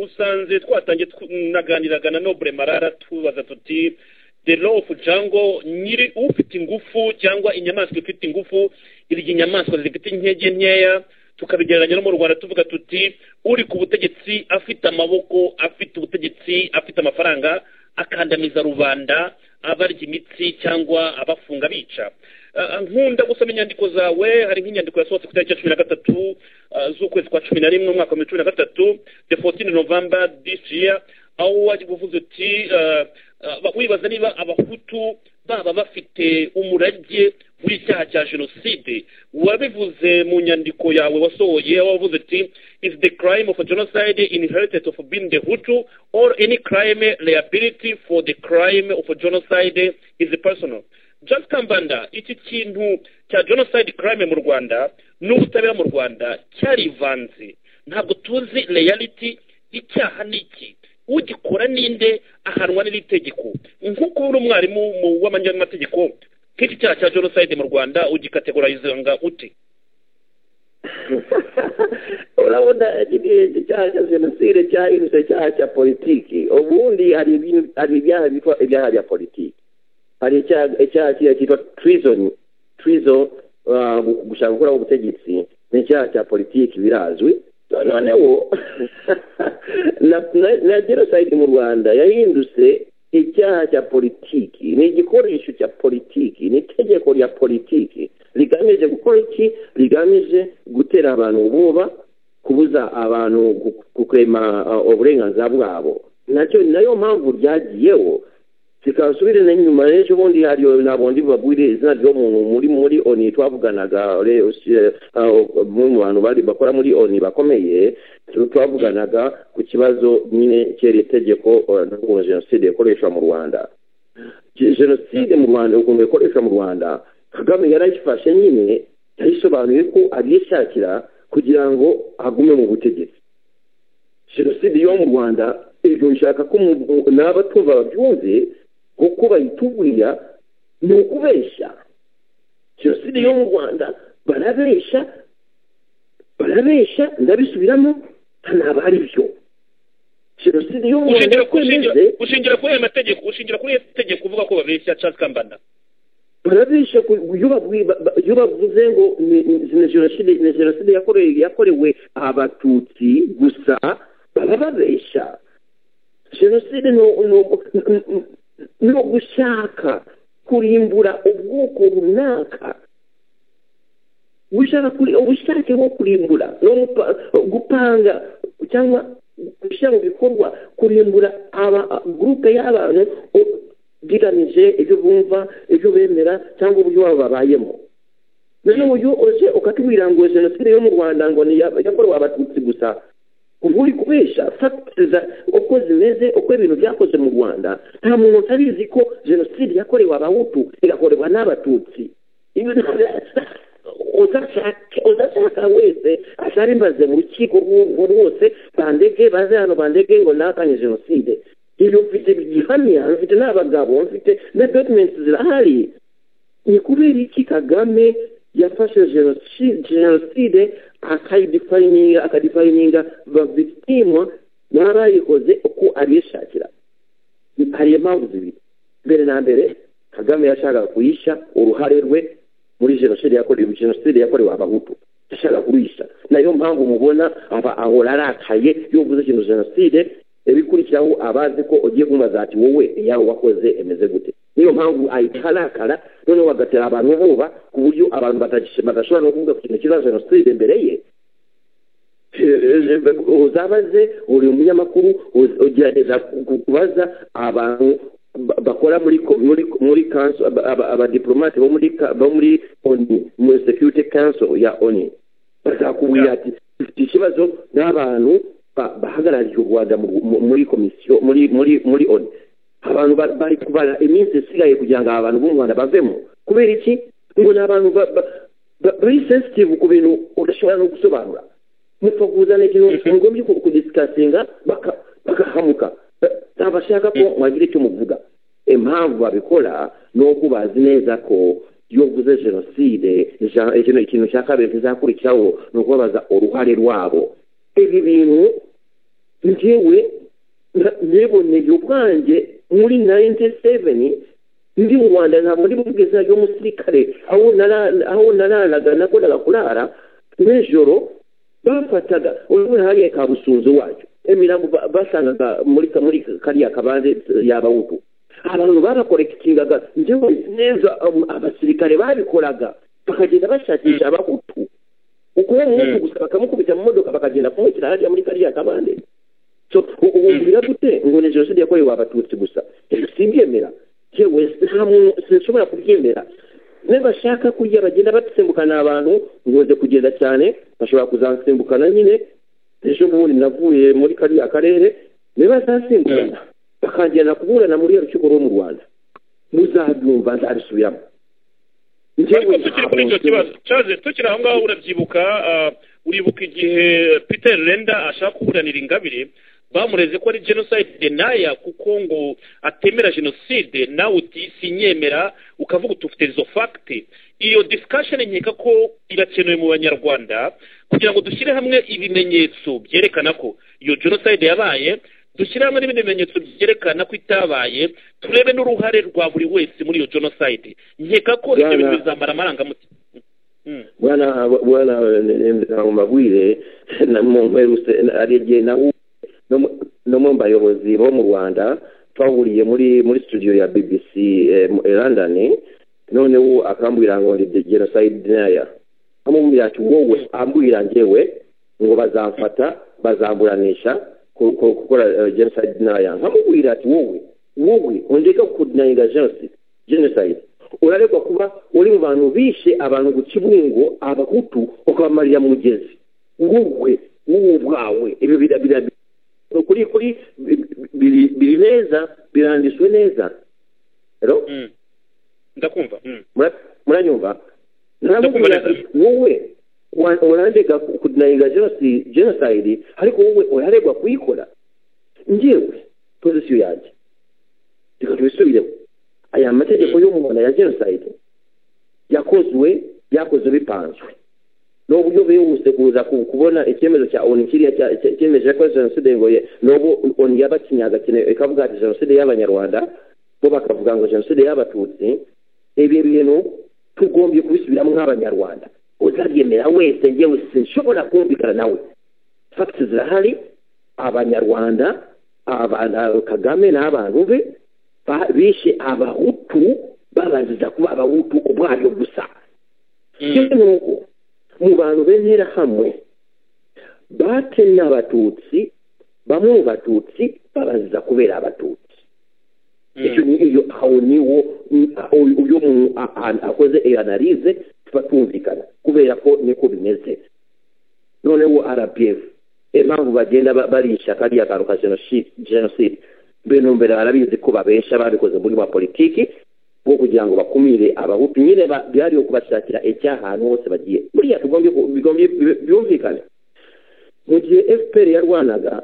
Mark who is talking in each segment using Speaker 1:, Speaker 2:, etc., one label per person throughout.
Speaker 1: usanze twatangiye tunaganiraga na nobure marara tubaza tuti the law of jungle nyiri ufite ingufu cyangwa inyamaswa ifite ingufu irya inyamaswa zifite intege nkeya tukabigereranya no mu rwanda tuvuga tuti uri ku butegetsi afite amaboko afite ubutegetsi afite amafaranga akandamiza rubanda abarya imitsi cyangwa abafunga bica nkunda gusoma inyandiko zawe hari nk'inyandiko yasohotse ku itariki ya cumi na gatatu z'ukwezi kwa cumi na rimwe umwaka wa cumi na gatatu the fourteen november this year aho wajya uvuze uti wibaza niba abahutu baba bafite umurage w'icyaha cya jenoside wabivuze mu nyandiko yawe wasohoye wavuze ati is the crime of a genocide inherited of being the hutu or any crime liability for the crime of a genocide is personal just kambanda iki kintu cya genocide crime mu rwanda n'ubutabera mu rwanda cyarivanze ntabwo tuzi reality icyaha ni iki ugikora ninde ahanwa n'iri tegeko nk'uko uri umwarimu w'amanyamategeko nk'iki cyaha cya jenoside mu rwanda ugikategorizanga ute
Speaker 2: urabona icyaha cya jenoside cyahindutse icyaha cya politiki ubundi hari ibyaha bitwa ibyaha bya politiki hari icyaha cyitwa tirizoni tirizo gushaka gukora ubutegetsi ni icyaha cya politiki birazwi noneho na jenoside mu rwanda yahindutse icyaha cya politiki ni igikoresho cya politiki ni itegeko rya politiki rigamije gukora iki rigamije gutera abantu ubwoba kubuza abantu gukurema uburenganzira bwabo nacyo nayo mpamvu ryagiyeho zikabasubirana inyuma n'ejo bundi hariyo ntabwo ndi babwire izina ry'umuntu muri muri oni twavuganaga mu bantu bakora muri oni bakomeye twavuganaga ku kibazo nyine cyera itegeko rya jenoside ikoreshwa mu rwanda jenoside mu rwanda ukuntu ikoreshwa mu rwanda kagame yarayifashe nyine yayisobanuye ko agishakira kugira ngo agume mu butegetsi jenoside yo mu rwanda hejuru nshaka ko naba tuva babyumve kuko bayitubwira ni ukubeshya jenoside yo mu rwanda barabeshya barabeshya ndabisubiramo ntabwo ari byo jenoside yo mu rwanda kwemeze
Speaker 1: ushingira kuri ayo mategeko ushingira kuri tegeko uvuga ko babeshya cyangwa kambanda
Speaker 2: barabeshya iyo bavuze ngo ni jenoside yakorewe abatutsi gusa baba babeshya jenoside no gushaka kurimbura ubwoko runaka ushaka ubushake bwo kurimbura no gupanga cyangwa gushyira mu bikorwa kurimbura gurupe y'abantu bigamije ibyo bumva ibyo bemera cyangwa uburyo babo babayemo noneho uyu uje ukatubwira ngo jenoside yo mu rwanda ngo ni yakorewe abatutsi gusa ubu uri kubesha fagitiriza uko zimeze uko ibintu byakoze mu rwanda nta muntu utabizi ko jenoside yakorewe abahutu igakorerwa n'abatutsi udashaka wese atarimaze mu rukiko rwose bandege baze hano bandege ngo nakanye jenoside ibyo mfite gihamya mfite n'abagabo mfite na dokumenti zirahari ni kubera iki kagame yafashe jenoside akayidifayininga akadifayininga bavitimwa n'abayikoze uko abishakira hari impamvu zibiri mbere na mbere kagame yashakaga kuyisha uruhare rwe muri jenoside yakorewe jenoside yakorewe abahutu yashaka kurisha nayo mpamvu mubona aba ahora arakaye iyo uvuze ikintu jenoside ibikurikiraho abazi ko ugiye kumubaza ati wowe yawe wakoze emeze gute niyo mpamvu ahita arakara noneho bagatera abantu buba ku buryo abantu badashobora no kuvuga ku kintu kiza jenoside imbere ye uzabaze uri umunyamakuru ugerageza kubaza abantu bakora muri muri muri kanso abadiplomate bo muri bo muri oni muri security council ya oni bazakubwira ati dufite ikibazo n'abantu bahagarariye u rwanda muri komisiyo muri muri muri oni abantu bari kubara iminsi isigaye kugira ngo abantu bo mu rwanda bavemo kubera iki ngo ni abantu bari sensitive ku bintu udashobora no gusobanura mupfa kuzana ikintu ni ngombwa kudisikasinga bagahamuka ntabashaka ko mwagira icyo muvuga impamvu babikora ni uko bazi neza ko iyo uvuze jenoside ikintu cya kabiri kizakurikiraho ni ukubabaza uruhare rwabo ibi bintu njyewe ntiboneye ubwanjye muri nayinti seveni ndi mu rwanda ntabwo ndi mu bwiza y'umusirikare aho nararaga nakoraga kurara nijoro bafataga urabona hariya ka busunzu wacu imirambo basangaga muri muri kariya kabanze yabawubu abantu barakorekitingaga njyewe neza abasirikare babikoraga bakagenda bashakisha abahutu ukuwe umuntu gusa bakamukubita mu modoka bakagenda kumushyira hariya muri kariya kabande ubu biragute ngo ni jenoside yakorewe abatutsi gusa sibyemera yewe nta muntu sinshobora kubyemera nibashaka kurya bagenda batsimbukana abantu ngoze kugenda cyane bashobora kuzansimbukana nyine ejo bundi navuye muri kariya karere nibazasimbukana bakagenda kuburana muri iyo rukiko rwo mu rwanda muzabyumva nzabisubiramo
Speaker 1: ariko tukiri kuri icyo kibazo cyaje tukiri aho ngaho urabyibuka uribuka igihe peter renda ashaka kuburanira ingabire bamureze ko ari jenoside naya kuko ngo atemera jenoside nawe uti sinyemera ukavuga utufite izo fagiti iyo disikasheni nkeka ko irakenewe mu banyarwanda kugira ngo dushyire hamwe ibimenyetso byerekana ko iyo jenoside yabaye dushyire hamwe n'ibindi bimenyetso byerekana ko itabaye turebe n'uruhare rwa buri wese muri iyo jenoside nkeka ko ibyo bintu bizamara amarangamutima
Speaker 2: bwana bwana mabwire arebye na no mu bayobozi bo mu rwanda twahuriye muri muri studio ya bbc london noneho akambwira ngo ndi jenoside naya amubwira ati wowe ambwira njyewe ngo bazamfata bazamburanisha gukora jenoside naya nkamubwira ati wowe wowe undeka kudinayinga jenoside jenoside uraregwa kuba uri mu bantu bishe abantu ku kibungo abahutu ukabamarira mu mugezi wowe wowe ubwawe ibyo kuri kuri biri neza biranditswe neza
Speaker 1: ndakumva
Speaker 2: muranyumva ndamubwira wowe urandega kudinayinga jenoside ariko wowe uraregwa kuyikora ngewe pozisiyo yanjye reka tubisubiremo aya mategeko y'umuntu ya jenoside yakozwe yakozwe bipanzwe ni uburyo bwihuse kuza kubona icyemezo cya onu kiriya cyemeje ko jenoside ngo n'ubu onu yabakinyaga ikavuga ati jenoside y'abanyarwanda bo bakavuga ngo jenoside y'abatutsi ibi bintu tugombye kubisubiramo nk'abanyarwanda utabyemera wese ngewe sinshobora kumvikana nawe fagiti zirahari abanyarwanda kagame n'abantu be bishe abahutu babaziza kuba abahutu ubwayo gusa nuko mu bantu b'intera hamwe batemye abatutsi bamwe mu batutsi babaziza kubera abatutsi icyo ni iyo aho niwo uyu muntu akoze analize tuba twumvikana kubera ko niko bimeze noneho rpf impamvu bagenda barisha kariya kantu ka jenoside bintu mbere barabizi ko babesha babikoze muri wa politiki bwo kugira ngo bakumire abahutu nyine byariho kubashakira icyaha ahantu hose bagiye buriya tugombye byumvikane mu gihe fpr yarwanaga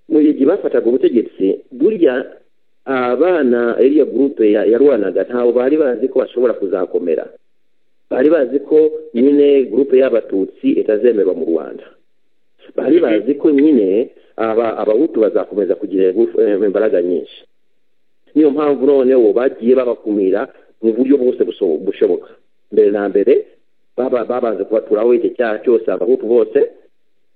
Speaker 2: mu gihe bafataga ubutegetsi burya abana iriya gurupe yarwanaga ntabwo bari bazi ko bashobora kuzakomera bari bazi ko nyine gurupe y'abatutsi itazemerwa mu rwanda bari bazi ko nyine abahutu bazakomeza kugira imbaraga nyinshi niyo mpamvu noneho bagiye babakumira mu buryo bwose bushoboka mbere na mbere babanza kubaturaho icyo cyaha cyose abahutu bose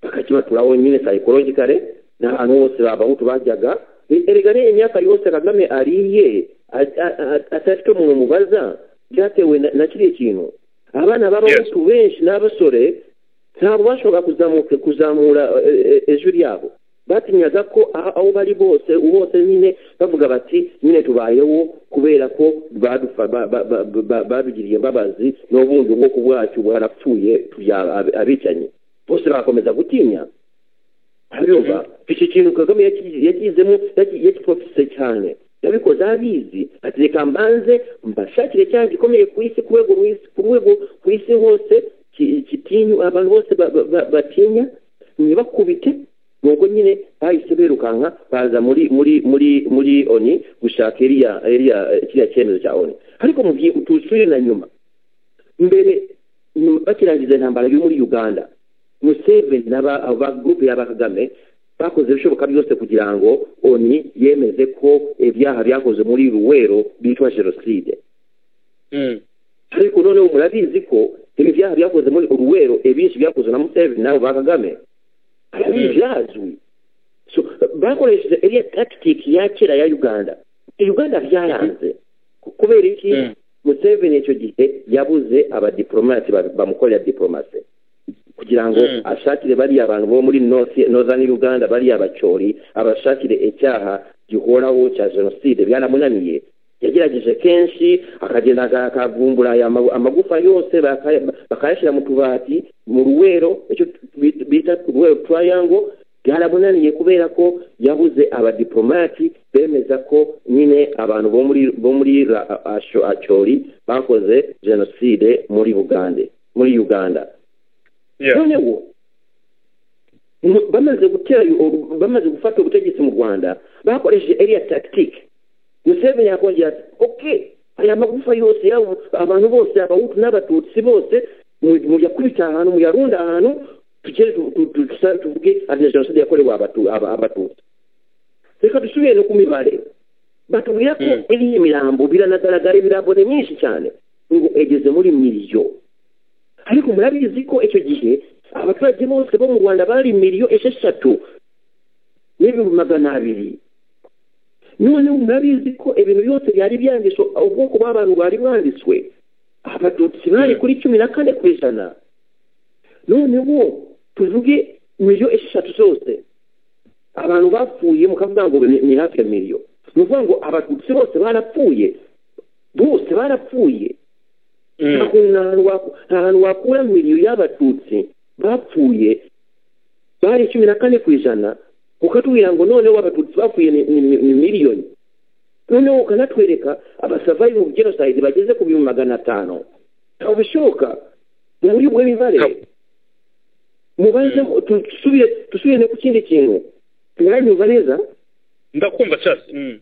Speaker 2: bakakibaturaho nyine sayikorogikare n'ahantu hose abahutu bajyaga erega imyaka yose kagame ariye atafite umuntu mubaza byatewe na kiriya kintu abana b'abahutu benshi n'abasore ntabwo bashobora kuzamura ejo ryabo batinyaga ko aho bari bose bose nyine bavuga bati nyine tubayeho kubera ko babigiriye imbabazi n'ubundi ubwoko bwacu bwarapfuye abicanyi bose barakomeza gutinya ntabwo iki kintu kagame yakizemo yakipfutse cyane yabikoze abizi ati reka mbanze mbashakire cyangwa gikomeye ku isi ku rwego ku isi hose kitinywa abantu bose batinya ntibakubite nubwo nyine bahise birukanka baza muri muri muri muri oni gushaka iriya iriya kiriya cyemezo cya oni ariko mu gihe tusubire na nyuma mbere bakirangiza intambara yo muri uganda museveni n'aba gurupe y'aba kagame bakoze ibishoboka byose kugira ngo oni yemeze ko ibyaha byakoze muri ruwero bitwa jenoside ariko noneho murabizi ko ibi byaha byakoze muri ruwero ibinshi byakoze na museveni nabo ba kagame byazwi bakoresheje iriya tagitiki ya kera ya uganda uganda byaranze kubera iki museveni icyo gihe yabuze abadiporomasi bamukorera diporomasi kugira ngo ashakire bariya bantu bo muri northern uganda bariya bacori abashakire icyaha gihoraho cya jenoside byaramunaniye yagerageje kenshi akagenda akavumbura amagufa yose bakayashyira mu tubati mu ruwero icyo bita ruwero turayango byaramunaniye kubera ko yabuze abadiplomati bemeza ko nyine abantu bo muri acori bakoze jenoside muri bugande muri uganda noneho bamaze gutera bamaze gufata ubutegetsi mu rwanda bakoresheje eriya tagitike museveni yakongera ati oke aya magufa yose abantu bose abahutu n'abatutsi bose muyakubita ahantu muyarunda ahantu tugere tuvuge na jenoside yakorewe abatutsi reka dusubire no ku mibare batubwira ko iriya mirambo biranagaragara imirambo ni myinshi cyane ngo egeze muri miliyo ariko murabizi ko icyo gihe abaturage bose bo mu rwanda bari miliyo esheshatu n'ibihumbi magana abiri noneho murabizi ko ibintu byose byari byanditswe ubwoko bw'abantu bari bwanditswe abatutsi bari kuri cumi na kane ku ijana noneho tuvuge miliyo esheshatu zose abantu bapfuye mukavuga ngo ni hafi ya miliyo ni ukuvuga ngo abatutsi bose barapfuye bose barapfuye nta hantu wakura miliyo y'abatutsi bapfuye bari cumi na kane ku ijana ukatubwira ngo noneho abatutsi bapfuye ni miliyoni noneho ukanatwereka abasavayi mu genocide bageze ku bihumbi magana atanu ntabwo bishoboka muri ubwo mibare mubaze dusubire ku kindi kintu mwanyumva neza
Speaker 1: ndakumva cyase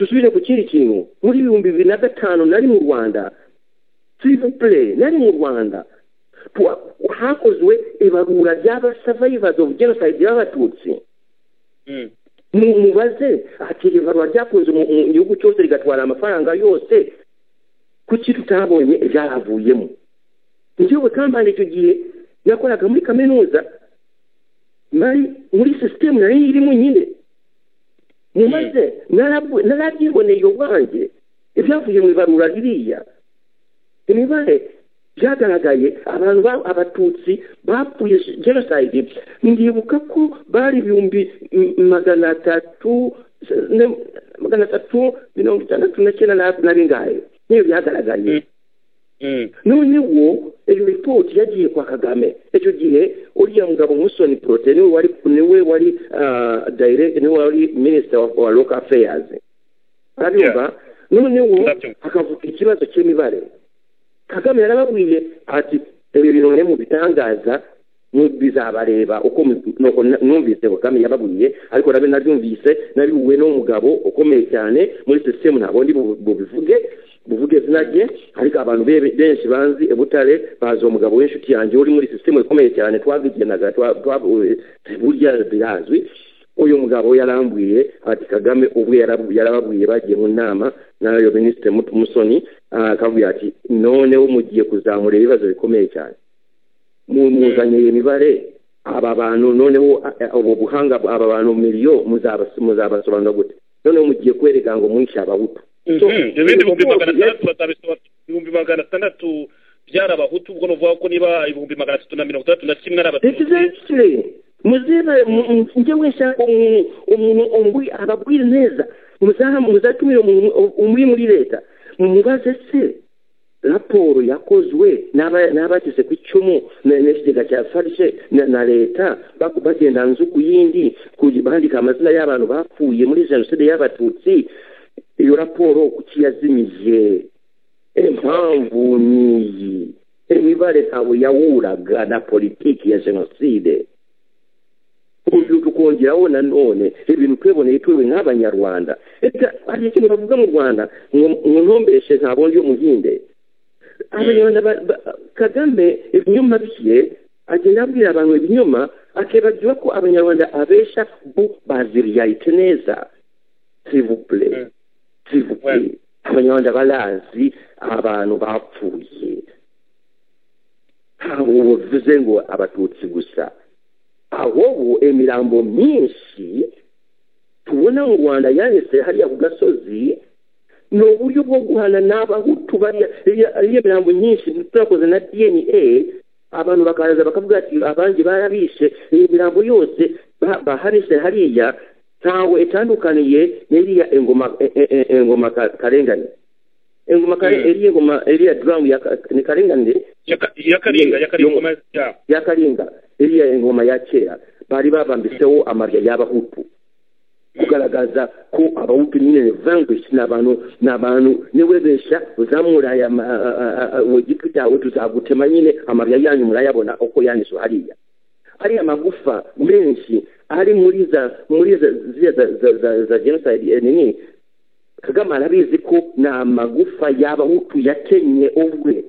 Speaker 2: dusubire ku kindi kintu muri ibihumbi bibiri na gatanu nari mu rwanda sivipure nari mu rwanda hakozwe ibarura ry'abasavayivazi ofu genocide y'abatutsi mubaze ati ibarura ryakunze mu gihugu cyose rigatwara amafaranga yose kuki tutabonye ibyaravuyemo njyewe kampani icyo gihe yakoraga muri kaminuza nari muri sisitemu nari irimo nyine mumaze narabyiboneye ubwanjye ibyavuye mu ibarura ririya imibare byagaragaye abantu abatutsi bapfuye jenoside ndibuka ko bari ibihumbi magana atatu magana atatu mirongo itandatu na cyenda na bingahe niyo byagaragaye noneho iyo ripoti yagiye kwa kagame icyo gihe uriya mugabo musoni porote niwe wari niwe wari niwe wari minisita wa loka feyazi arabyumva noneho hakavuga ikibazo cy'imibare kagame yarababwiye ati ibi bintu mwe mu bitangaza bizabareba uko numvise kagame yababwiye ariko nabe nabyumvise nabihuwe n'umugabo ukomeye cyane muri sisitemu ntabwo ndi bubivuge buvuge izina rye ariko abantu benshi banzi butare bazi uwo mugabo w'inshuti yanjye uri muri sisitemu ikomeye cyane twabigenaga burya birazwi uyu mugabo yarambwiye ati kagame ubwe yarababwiye bagiye mu nama nayo minisitiri musoni akavuga ati noneho mugiye kuzamura ibibazo bikomeye cyane muzanye iyo mibare aba bantu noneho ubu buhanga aba bantu miliyo muzabasobanura gute noneho mugiye kwereka ngo mwishe abahutu
Speaker 1: ibindi ibihumbi magana atandatu byari abahutu ubwo nuvuga ko niba ibihumbi magana atatu na mirongo itandatu na kimwe ari
Speaker 2: abatutsi muziba njyewe nshaka umuntu ababwire neza muzatumire umuntu umuri muri leta mubaze se raporo yakozwe n'abagize ku icumu n'ikigega cya farishe na leta bagenda nzu ku yindi bandika amazina y'abantu bapfuye muri jenoside y'abatutsi iyo raporo kuki yazimije impamvu niyi imibare ntabwo yawuraga na politiki ya jenoside tukongeraho nanone ibintu tweboneye turiwe nk'abanyarwanda hari ikintu bavuga mu rwanda ngo ntombeshe ntabwo ndi umuhinde abanyarwanda kagame ibinyoma bye agenda abwira abantu ibinyoma akibagiwe ko abanyarwanda abesha bo baziriyayite neza sivubure sivubure abanyarwanda barazi abantu bapfuye ntabwo buvuze ngo abatutsi gusa ahubwo imirambo myinshi tubona mu rwanda yanitse hariya ku gasozi ni uburyo bwo guhana n'abahutu bariya ariyo mirambo nyinshi turakoze na dna abantu bakaza bakavuga ati abandi barabishe iyi mirambo yose baharishe hariya ntawe itandukaniye n'iriya ingoma ingoma karengane ingoma iriya ingoma iriya duramu ni karengane
Speaker 1: yakaringa yakaringa
Speaker 2: yakaringa iriya ingoma ya kera bari babambiseho amarya y'abahutu kugaragaza ko abahutu nyine vangushi ni abantu ni abantu niwebesha uzamuraye mu giti cyawe tuzagutema nyine amarya yanyu murayabona uko yanditswe hariya ariya magufa menshi ari muri za muri za genocide nini kagame arabizi ko ni amagufa y'abahutu yakenye ubwe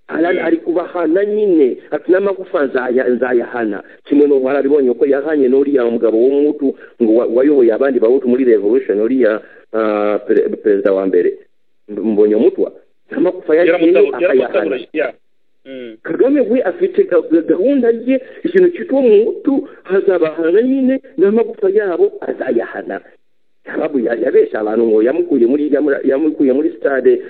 Speaker 2: ari kubahana nyine ati n'amagufa nzayahana kimwe n'ubu arabibonye ko yahanye n'uriya mugabo w'umuhutu ngo wayoboye abandi bahutu muri revolution uriya perezida wa mbere mbonye mutwa n'amagufa yagiye akayahana kagame we afite gahunda ye ikintu cyitwa umuhutu hazabahana nyine n'amagufa yabo azayahana sababu yabesha abantu ngo yamukuye muri yamukuye muri stade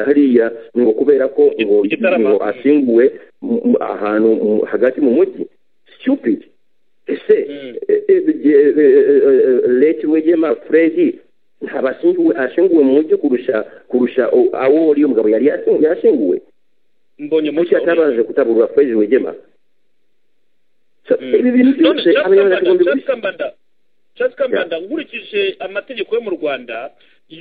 Speaker 2: hariya ngo kubera ko ngo asimbuwe ahantu hagati mu mujyi stupid ese leti wegema fredi ntabashinguwe ashinguwe mu mujyi kurusha kurusha awo uriyo mugabo yari yashinguwe
Speaker 1: mbonye
Speaker 2: mucyo atabanje kutaburwa fredi wegema ibi bintu byose abanyarwanda tugomba
Speaker 1: cyangwa se nkurikije amategeko yo mu rwanda